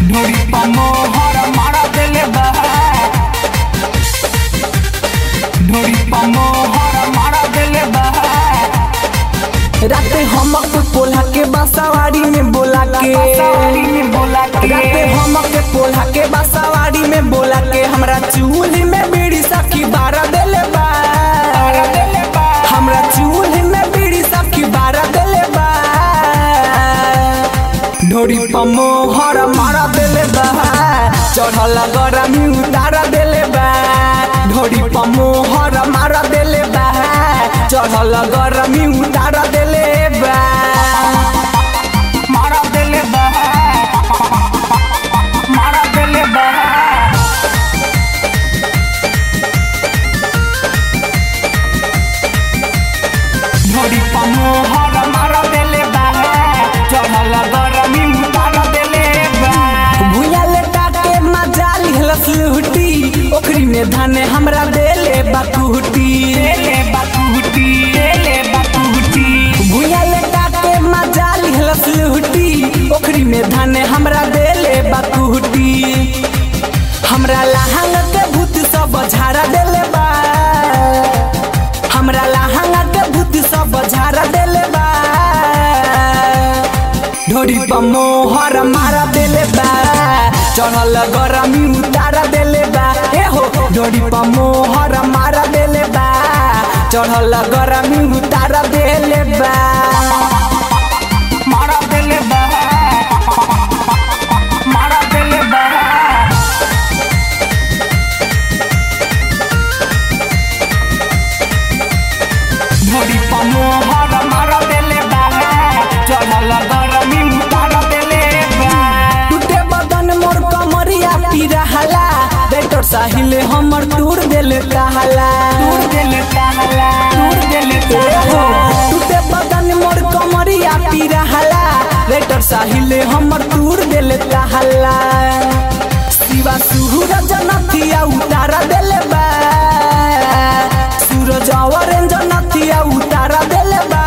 ढोरी पा मोहर मारा देले बा ढोरी पा मोहर मारा देले बा राते हमक पोल्हा के बासावाड़ी में बोला के सवारी में बोला के राते हमक पोल्हा के बासावाड़ी में बोला के हमरा चूल्ही में बीड़ी सखी बारा देले बा मारा देले बा हमरा चूल्ही में बीड़ी सखी बारा देले बा ढोरी पमोहर मारा देले बा चढ़ल गरमी उतारा देले बा ढोरी पमोहर मारा देले बा चढ़ल गरमी उतारा देले बा मारा देले बा मारा देले बा ढोरी पा मोहर मारा देले बा चढ़ल गरमी उतारा देले बा भुया लेटा के मजा लिहलस लुटी ओखरी में धाने हमरा देले बाकुटी देले बाकुटी देले बाकुटी भुया लेटा के मजा लिहलस लुटी ओखरी में धाने हमरा देले बाकुटी हमरा लहंग के भूत सब झाड़ा देले बा हमरा लहंग के भूत सब झाड़ा देले बा ढोरी पर मोहर मारा देले बा चढ़ल गरमी उतारा देले बा ए हो ढोरी पर मोहर मारा देले बा चढ़ल गरमी उतारा देले बा मारा देले बा मारा देले बा ढोरी पा मोहर मारा देले बा चढ़ल गरमी उतारा देले बा टूटे बदन मोर कमरिया पीरा हला डेटर साहिले हमर टूर देले कहला दूर देले ताला दूर देले ए हो ताला टूटे बदन मोर कमरिया पीरा हला डेटर साहिले हमर टूर देले कहला शिवा सूरज नथिया उतारा देले बा सूरज ऑरेंज नथिया उतारा देले बा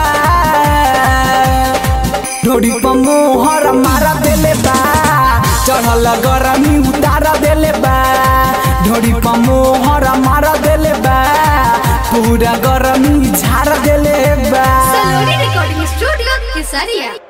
ढोरी पर मोहर मारा देले बा चढ़ल गरमी उतारा देले बा ढोरी पर मोहर मारा देले बा पूरा गरमी झाड़ देले बा Saloni Recording Studio, Kesaria.